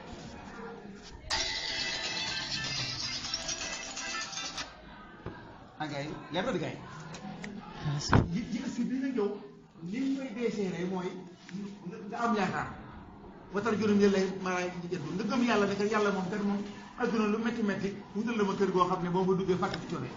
Speaker 2: ah gars yi leer na di gars yi yi si bi nag yow li ñu koy deeseere mooy nga am yaakaar watar juróom yële lay maanaam jënd nga gëm yàlla ne que yàlla moom kat moom adduna lu métti métti wutal la ma kër goo xam ne boo fa duggee fàtte ci coono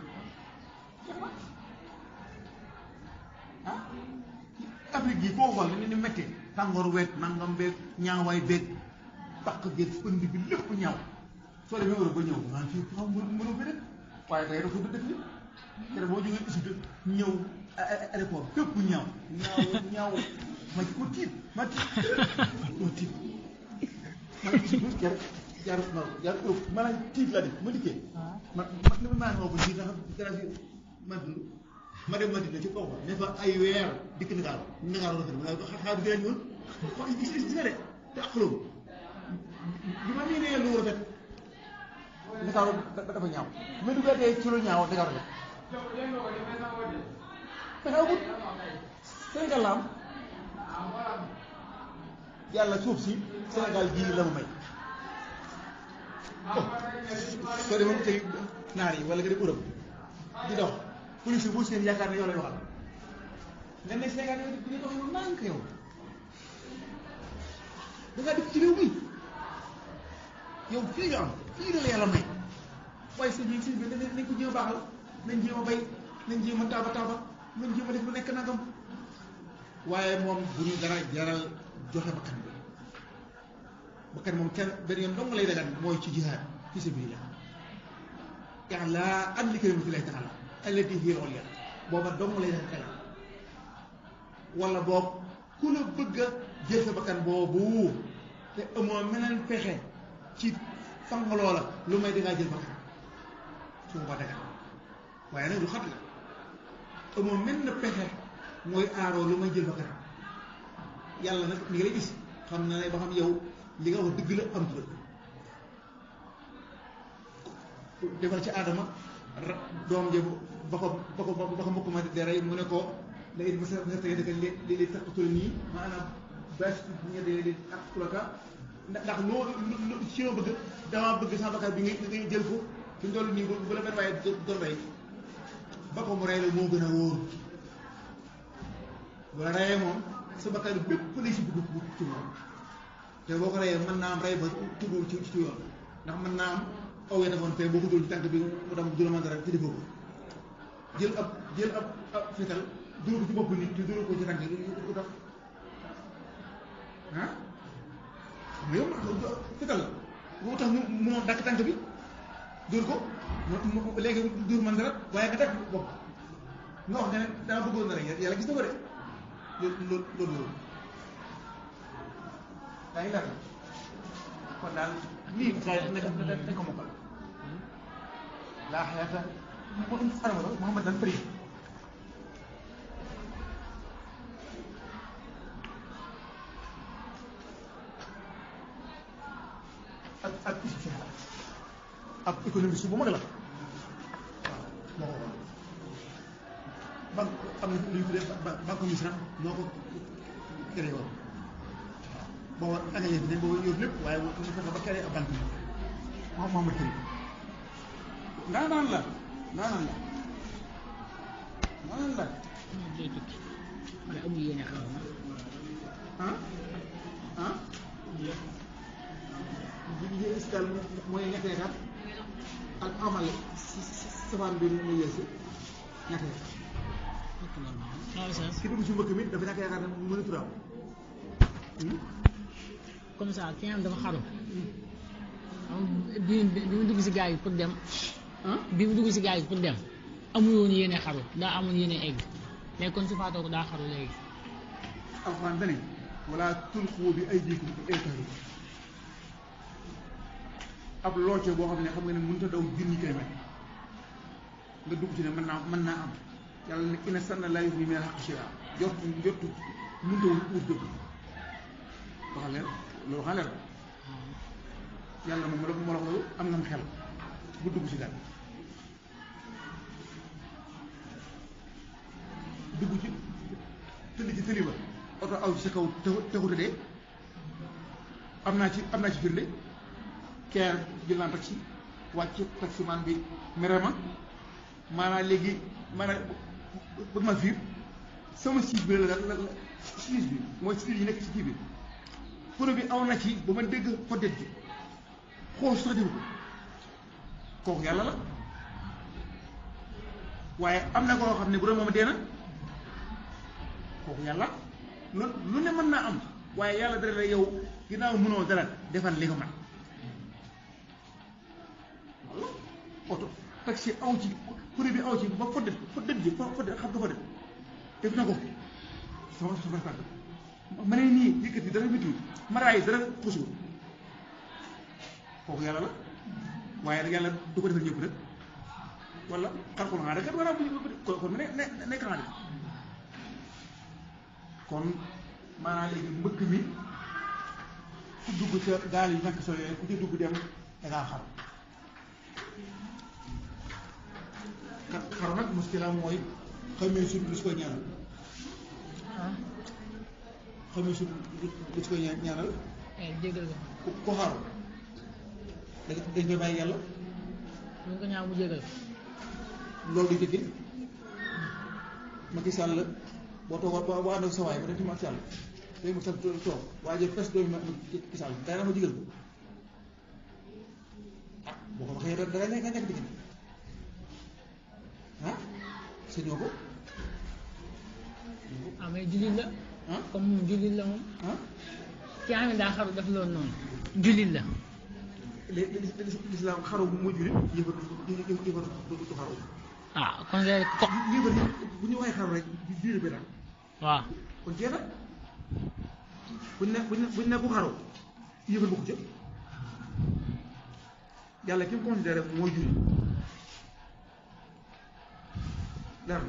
Speaker 2: ah Afrique gii koo xool ni ni métti tàngoor weeg nangam beeg ñaawaay beeg bàq geeg pënd bi lépp ñaaw soo demee Europe ba ñëw naan fii xam mënu mënu fi dëkk waaye tey dafa dëkk bi te boo jógee Égypte ñëw aéroport fépp ñaaw ñaaw ñaaw ma ko tiit ma tiit ma tiit ma tiit jar jar non jar Europe maanaam tiit la def ma dikkee ma ma maa ngi ko ji nga xam dara fi ma dund ma dem Madina ci kaw ne fa ay weer dikk Ndakaar Ndakaar la fa dem xaar bi gën a ñëwoon wax gis gis nga de te ak xulóom bi ma miinee lu rafet Ndakaar dafa ñaaw mais duggaatee ci lu ñaaw Ndakaar rafet pexe amut Sénégal la am yàlla suuf si Sénégal gii la ma may oh soo demoon tey naar yi wala nga dem Europe di dox police bu seen yaakaar ne yow lay waxal nga ne Sénégal yow di dox yow nànk yow da ngaa dëkk ci réew mi yow fii nga am fii la la yàlla may waaye sëñ bi sëñ bi nañ ko jéem a baaxal nañ jéem a bay nañ jéem a taaba taaba nañ jéem a def lu nekk nangam waaye moom bu ñu dara jaral joxe bakkan bi bakkan moom kenn benn yoon dong lay dagan mooy ci jihaad fi sabilillah yàlla an li kalimatillahi taala allati hiya al-ulya booba dong lay dagan wala boog ku la bëgg a jël sa bakkan boobu te amoo meneen pexe ci fang loola lu may dangaa jël bakkan su ma dagan waaye nag lu xat la amoo mel na pexe mooy aaroo lu may jël bakkan yàlla nag mi ngi lay gis xam na ne ba xam yow li nga wax dëgg la am dëgg defal ci aadama doom ja ba ko ba ko ba ko mbokk ma di rey mu ne ko la it masa masa tege dëkk li li taqatul nii maanaam bes ñe de li aqtulaka ndax loolu lu ci ma bëgg dama bëgg sama bakkan bi nga nga jël ko fi mu toll nii bu la benn waaye doon rey ba ko mu rey la moo gën a wóor bu la reyee moom sa bakkan bépp lay si bëgg ci moom te boo ko reyee mën naa am rey ba tudd ci ci yoon ndax mën naa am aw ya defoon fee boo ko dul ci tànk bi mu dem du la mën dara te defoo ko jël ab jël ab ab fetal dóor ko ci bopp nit te dóor ko ci tànk yi lu tax ah mais yow fetal la boo tax mu munoo dakk tànk bi dóor ko mu léegi dóor mën dara waaye nga dakk bopp nga wax nga ne dama bëggoon na rek yàlla gis na ko de loolu loolu loolu daa ngi leer na kon daal lii gaa yi nekk dañ ko mokkal laa xayaata mo anama sax Mouhamad daan fëri ak ak ak économiste bu mag la waaw moo ko banque am na lu ñu tuddee banque misra moo ko créé woon waaw booba angale bi ne booba yor lépp waaye mu fexe ba créé ab banque bi moom Mouhamad Kari ndaa naan la ndaa naan la ndaa naan la
Speaker 3: day tukki wala amul yéene xaw ma
Speaker 2: ah ah bi ñu gis daal mooy ñetti état ak amal safaan bi mu yeesu ñetti état
Speaker 3: fekk na ma waaw ça
Speaker 2: ki dugg ci mbëkk mi dafa ñàkk yaakaar ne mu mën a turaam
Speaker 3: comme ça ki nga xam dafa xaru am bi bi mu dugg si gaal yi pour dem
Speaker 2: ah
Speaker 3: bi mu dugg si gaal yi pour dem amul woon yéene xaru daa amoon yéene egg léegi kon su faatoo ko daa xaru léegi
Speaker 2: alxuraan dane wala tulqu bi aydikum ila tahluka ab looce boo xam ne xam nga ne mënut a daw junni kilomètre nga dugg ci ne mën naa mën naa am yàlla ne ina sanna laa yughni min al-haqqi shay'an jot jot mënut a wut dëgg waxal leer loolu waxal leer yàlla moom la moo la wax loolu am nga xel bu dugg ci daal dugg ci tëdd ci tëli ba oto aw ci sa kaw taxu taxuta dee am naa ci am naa ci firnde keer jël naa taxi wàcc taximan bi mere ma maanaam léegi maanaam bëgg ma fiir sama siis bi la la la siis bi mooy siis yi nekk ci kii bi pono bi aw na ci ba ma dégg poddet ji xool sax defu ko kooku yàlla la waaye am na koo xam ne bu doon moom dee na kooku yàlla lu lu ne mën naa am waaye yàlla dara la yow ginnaaw mënoo dara defal li nga mën walla oto taxi aw ci kuréel bi aw ci ba foddet foddet ji fo foddet xam nga foddet def na ko sama sama tànk ma ne nii yëkkati dara métti maraay dara xusul kooku yàlla la waaye nag yàlla du ko defal ñëpp rek wala xarxul xanaa rek war a bu kon kon ne ne nekk naa de kon maanaam léegi mbëkk mi ku dugg ca gaal yi ñàkk solo yooyu ku ci dugg dem dangaa xaru xa- xaru nag muskila mooy xamee sut lu si koy ñaanal
Speaker 3: ah
Speaker 2: xamee sut lu si koy ña- ñaanal
Speaker 3: eh jégal ko
Speaker 2: ku ku xaru da dañ koy bàyyi yàlla
Speaker 3: ñu ko ñaaw mu jégal ko
Speaker 2: loolu du jëggi Macky Sall boo toog boo boo ànd ak sa waay ba dem ci Macky Sall day mu sax toog waaye jël fes doomi Macky Sall day na ma jigal ko ah boo ko waxee da da nga nekk diggante ah sañoo ko
Speaker 3: ah mais jullit la
Speaker 2: ah
Speaker 3: comme moom jullit la moom
Speaker 2: ah
Speaker 3: ki nga xam ne daa xaru def loolu noonu jullit la
Speaker 2: li li lislaam xaru mooy jullit yëfar yëfar du xaru
Speaker 3: ah kon nga ko
Speaker 2: yëfar bu ñu waxee xaru rek diine bi daal
Speaker 3: waaw
Speaker 2: kon jeex na buñ ne buñ ne buñ ne ku xaru yëfal bu ko jël yàlla ki mu considéré mooy julli dara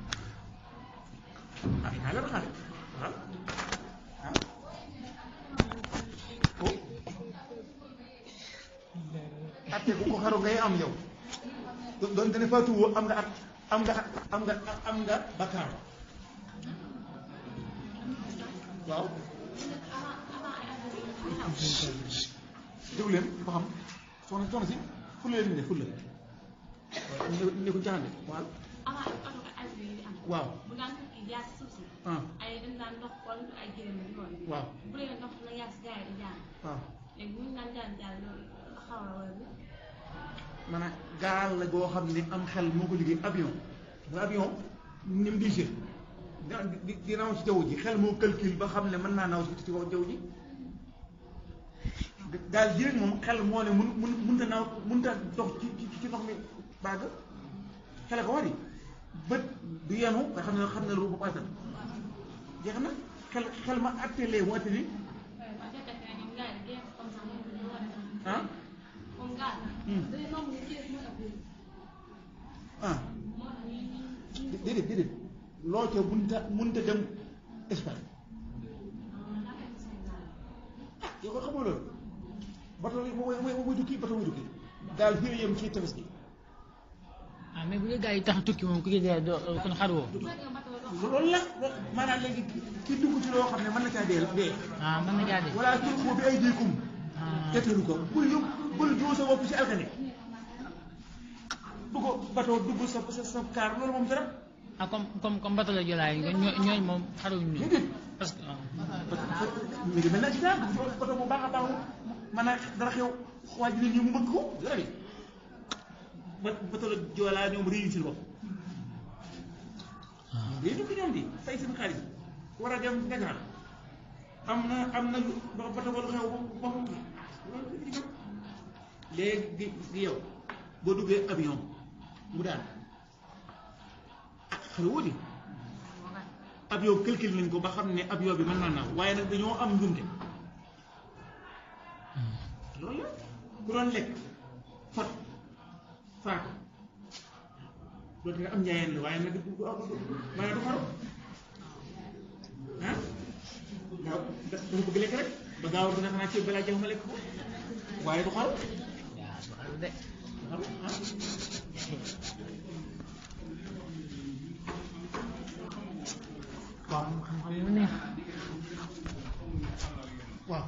Speaker 2: ah naa leen xaale waaw ah ko atte ku ko xaru ngay am yow do- doon dana faatuwoo am nga at am nga am nga am nga bakkaar waaw déglu leen ba xam soxna soxna si fulla leen ne fulla ne ko jaxande waaw
Speaker 4: avant oto ko ay bi di am
Speaker 2: waaw
Speaker 4: bu daan tukki jaar si suuf si
Speaker 2: ah
Speaker 4: ay dañ daan ndox wala ay jërëm di loolu
Speaker 2: waaw
Speaker 4: bu dee ndox la yaa si gars yi di jaan
Speaker 2: waaw
Speaker 4: léegi bu ñu daan jaan jaan loolu xaw la wala bi
Speaker 2: maanaam gaal la goo xam ne am xel moo ko liggéey avion nga avion ni mu diisee dina di di naw ci jaww ji xel moo calcul ba xam ne mën naa naw ci ci kaw jaww ji gaal ji rek moom xel moo ne mun mun mënta naw mënta dox ci ci ci ndox mi bàgg xele ko war yi bët du yenu nga xam ne xam ne lu bu attan jeex na xel xel ma attelee mu atte ni
Speaker 4: waaye bu fekkee ne ñoom gars yi dañuy comme ça moom dañoo war a def
Speaker 2: ah
Speaker 4: comme gars
Speaker 2: Hmm.
Speaker 4: dañuy nangu ñu kees moo ëpp
Speaker 2: ah
Speaker 4: moo tax ñuy ñu
Speaker 2: déedéet déedéet loo ca munta munta dem Espagne ah yow ko xamoo loolu bato yi mooy mooy mooy tukki bato mooy tukki daal fii la yem ci tefes gi
Speaker 3: ah mais bu dee gars yi tax tukki moom ku ci dee doo kon xaru woo
Speaker 4: bu fekkee bateau dox
Speaker 2: loolu la maanaam léegi ki dugg ci loo xam ne mën na caa dee dee
Speaker 3: ah mën na caa dee
Speaker 2: wala tulqu bi aydiikum
Speaker 3: ah
Speaker 2: tetteelu ko bul yóbbu bul joo sa bopp ci alkane dugg bato dugg sa sa sa kaar loolu moom dara
Speaker 3: ah comme comme comme bato la jolaay nga ñoo ñooñ moom xaruñ ñu
Speaker 2: déedéet
Speaker 3: parce que ah.
Speaker 2: mi ngi mel ne accident bato bu baax a baax mën a dara xew waaj nit ñi mu bëgg ko dara bi ba bato la joolaa ñoom réyu ci bopp day tukki ñoom di fay seen xaalis war a dem Dakar am na am na lu ba bato ba lu xew ba ba léegi gi yow boo duggee avion mu daan ah xale wóoti avion calcul nañ ko ba xam ne avion bi mën naa naaw waaye nag dañoo am njuumte loolu la ku doon lekk fat faatu loolu nga am njaayeen la waaye nag du du maanaam du xaru ah gaaw dafa bëgg lekk rek ba gaaw dina xanaa ci balaa jax ma lekk ko waaye du xaru
Speaker 3: yaa su xaru de
Speaker 2: du xaru ah waaw
Speaker 3: xam-xam mu neex
Speaker 2: waaw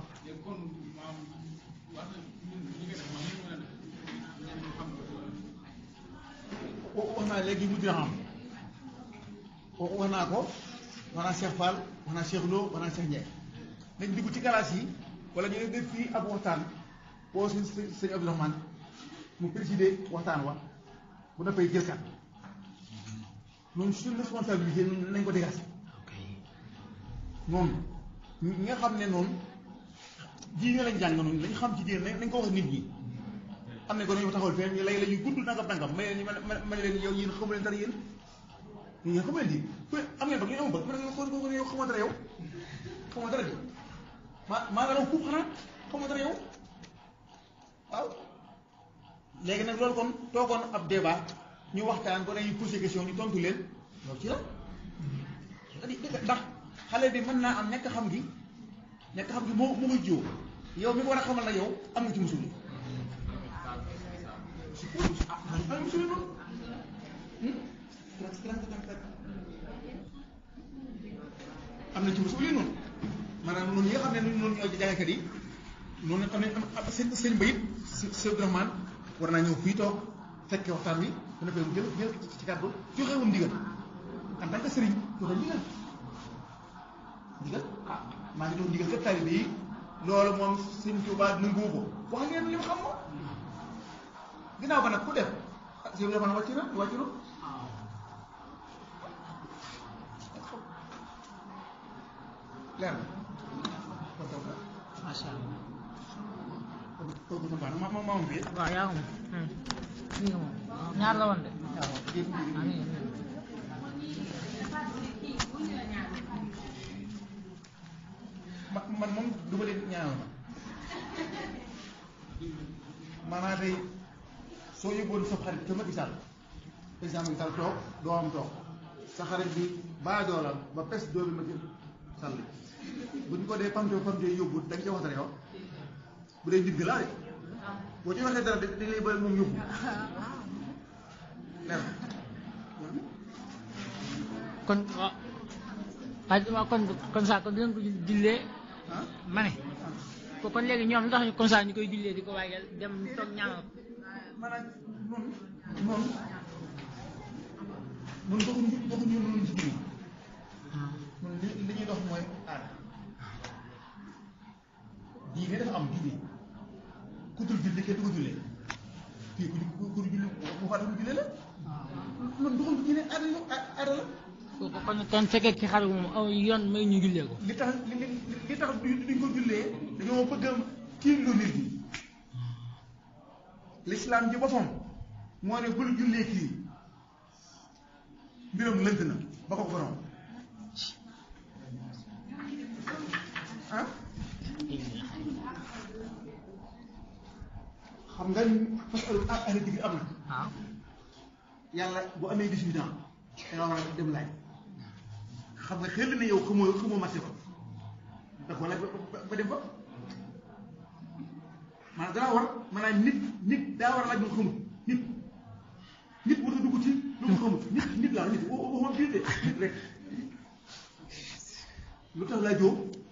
Speaker 2: wax naa léegi mu dina xam wax naa ko wax naa Cheikh Fall wax naa Cheikh Lo wax naa Cheikh Ndiaye nañ dugg ci galaas yi wala ñu def fii ab waxtaan boo sëñ sëñ Abdourahmane mu présider waxtaan wa bu dafay jël kat noonu suñu responsabilité ñun nañ ko dégager
Speaker 3: ok
Speaker 2: noonu ñi nga xam ne noonu diine lañ jàng noonu lañ xam ci diine nañ ko wax nit ñi am nañ ko dañoo taxawal fee lay la ñuy gudd nangam nangam may leen ma ma leen yow yéen xamu leen dara yéen yéen xamu leen di ku am ngeen bëgg ñu am bëgg ma ne ko ko yow xamoo dara yow xamoo dara di ma maa nga raw fuuf xanaa xamoo dara yow waaw léegi nag loolu kon toogoon ab débat ñu waxtaan ko dañuy posé question ñu tontu leen loolu ci la c'est-à-dire ndax xale bi mën naa am ñàkk xam gi ñàkk xam gi moo moo koy jiw yow mi ko war a xamal na yow am nga ci musul yi ah am nga musul yi noonu am na ci musul yi noonu maanaam noonu ñi nga xam ne noonu ñoo jàngkat yi noonu am nañ am seen seen bayit si si Abdourahmane war naa ñëw fii toog fekke waxtaan wi dana koy jël jël ci kàddu joxe woon ndigal en tant que sëriñ joxe ndigal ndigal ah maa ngi doon ndigal kat taalibe yi loolu moom sëñ Tuubaa nanguwu ko wax ngeen li mu xam moom ginnaaw ba nag ku def ah sëñ Tuubaa wàcc na wàcc na leer na kon toog na
Speaker 3: macha allah
Speaker 2: kon kon kon baax na ma ma ma am fii
Speaker 3: waaw yaa ngi moom mi ngi moom ñaar la woon de
Speaker 2: waaw dégg nga
Speaker 3: ah mi ngi mi ngi.
Speaker 2: ma man moom du ma leen ñaanal ma maanaam tey soo yóbboon sa xarit ca Macky Sall président Macky Sall toog doomam toog sa xarit bi baadoola ba pes doomi Macky Sall bu ñu ko dee pamte pamte yóbbu da nga ci wax dara yow bu dee ndigg laa de boo ci waxee dara dañ lay bëri moom yóbbu leer na
Speaker 3: kon waaw waaye waaw kon kon ça kon dinañ ko jullee
Speaker 2: ah
Speaker 3: ma ne ko kon léegi ñoom lu tax ñu comme ça ñu koy jullee di ko waajal dem toog ñaanal ko
Speaker 2: maanaam noonu noonu noonu doxuñu doxuñu noonu ci biir noonu li li ñuy dox mooy aada diine dafa am diine ku dul julli kenn du ko jullee kii ku ku ku dul julli bu faatu mu jullee la noonu doxul diine aada la aada la
Speaker 3: ko kon kon fekkee ki xaru moom aw yoon may ñu jullee ko
Speaker 2: li tax li li li tax du duñ ko jullee dañoo bëgg a tiimlu nit ñi l'islam ji boppam moo ne bul jullee kii mbiram lënt na ba ko ko borom ah xam nga fasalu ah ahli digri am na
Speaker 3: waaw
Speaker 2: yàlla bu amee 18 ans da nga war a dem laaj xam nga xel na yow xamoo xamoo marché ba da ko laaj ba ba- ba dem fa maanaam danaa war maanaam nit nit daa war a laaj lu mu xamul nit nit war a dugg ci lu mu xamul nit nit laa nit wa- waxoon biir de nit rek lu tax laajoo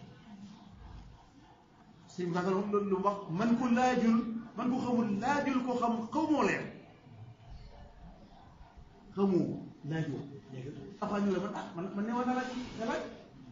Speaker 2: sëñ bi loolu loolu lu mu wax man ko laajul man ko xamul laajul ko xam xamoo leen xamoo laajoo léegi après ñu la man ah man man ne war naa laaj nga laaj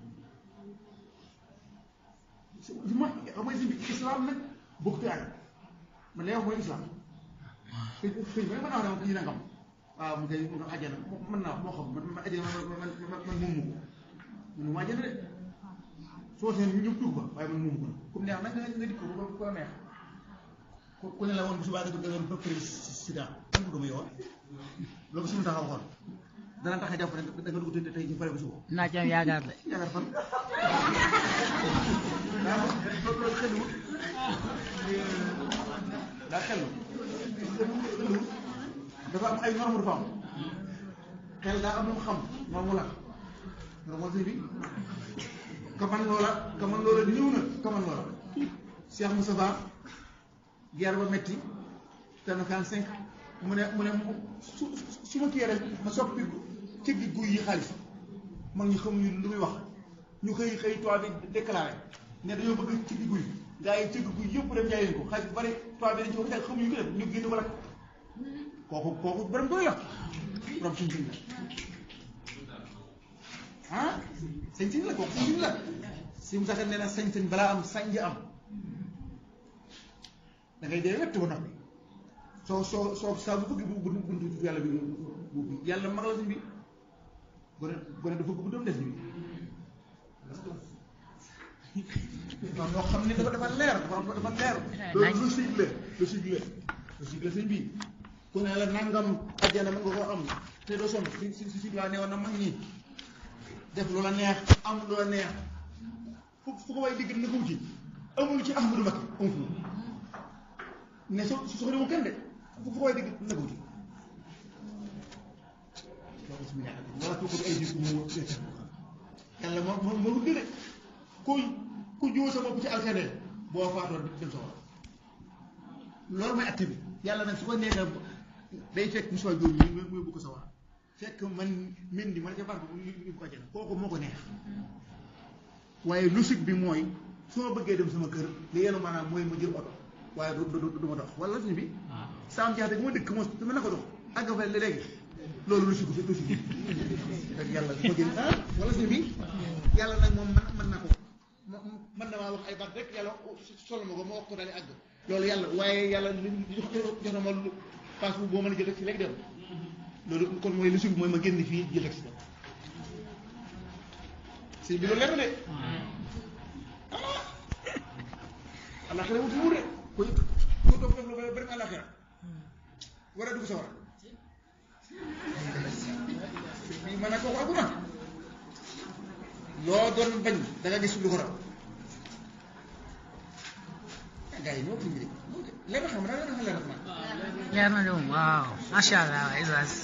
Speaker 2: si ma xam nga si islam nag bokkut ak man li wax mooy islam xëy xëy na mën naa wax ne moom kii nangam waaw mu koy mu koy àjjana mën naa wax moo xam man man àjjana man man man man moomu ko man mu àjjana de soo seen ñu ñëpp dugg ba waaye man moomu ko comme neex nag nga nga dikk ko ko neex ku ku ne la woon bu subaa nga doon ba pare sida man bëgg ma yoon loolu suñu taxaw waxoon dana tax a jàpp ne da nga dugg te tey ñu pare ba suba
Speaker 3: naa ci am yaakaar de
Speaker 2: yaakaar fan waaw loolu loolu xelul daa xelul xelul dafa am ay norme dafa am xel daa am lu mu xam norme la norme si bi kaman loola kaman loola ñëw na kaman loola Cheikh Moustapha guerre ba metti te na kan cinq mu ne mu ne su su ma kii rek ma soppi cëggi guy yi xaalis mag ñi xamuñu lu muy wax ñu xëy xëy toit bi déclaré ne dañoo bëgg cëggi guy gaa yi cëggi guy yëpp dem jaay leen ko xaalis bu bari toit bi dañ ci wax jaay xamuñu ko def ñu génn ko rek kooku kooku borom doy la borom suñ siñ la ah sañ-sañ la kooku sañ-sañ la si mu saxee nee na sañ-sañ balaa am sañ am da ngay dee wett ba noppi soo soo soo saa bu bëgg bu bu buntu yàlla bi bu yàlla mag la suñ bi gone gone dafa bëgg doom def bi non ñoo xam ne dafa dafa leer dafa dafa leer loolu logique la logique la logique la suñ bi ku ne la nangam àjjana mën nga koo am te doo sonn si si si laa neewoon na mag ñi def lu la neex am lu la neex fu fu ko way digg na ko wuti amul ci Ahmadou Mbacké amul fu ne so su soxla wu kenn de fu fu ko way digg na ko wuti loolu si ñaar wala ko ko ay di mu yàlla moo moo moo gën a ku ku jiw sa bopp ci alkane boo faatoo dem sa war loolu mooy acte bi yàlla nag su ko neexee day fekk Moussa Diop ñu muy bu ko sa war fekk man min di man ca faatu ñu ñu ko jël kooku moo ko neex waaye logique bi mooy su ma bëggee dem sama kër li yenu maanaam mooy ma jël oto waaye du du du ma dox wala suñu bi saam jaxte bu ma dëkk mos dama na ko dox àgg fa léegi loolu logique bi logique bi fekk yàlla du ko jël ah wala suñu bi yàlla nag moom man mën na ko mën na maa wax ay baat rek yàlla solo ma ko ma wax ko daal di àgg loolu yàlla waaye yàlla li jox jox na ma lu passe bu boo mën a jël rek si léegi dem loolu kon mooy logique bi mooy ma génn fii jël rek si dem si bi loolu leer na de ah alaxira wuti wut de ko ko doog def lu ba dem alaxira war a dugg sa war bi mën a kooku agu na loo doon bañ da nga gis lu ko raw gars yi ñoo ko mbiri leer na xam naa leer na xam leer na
Speaker 3: leer na de moom waaw macha allah Oustaz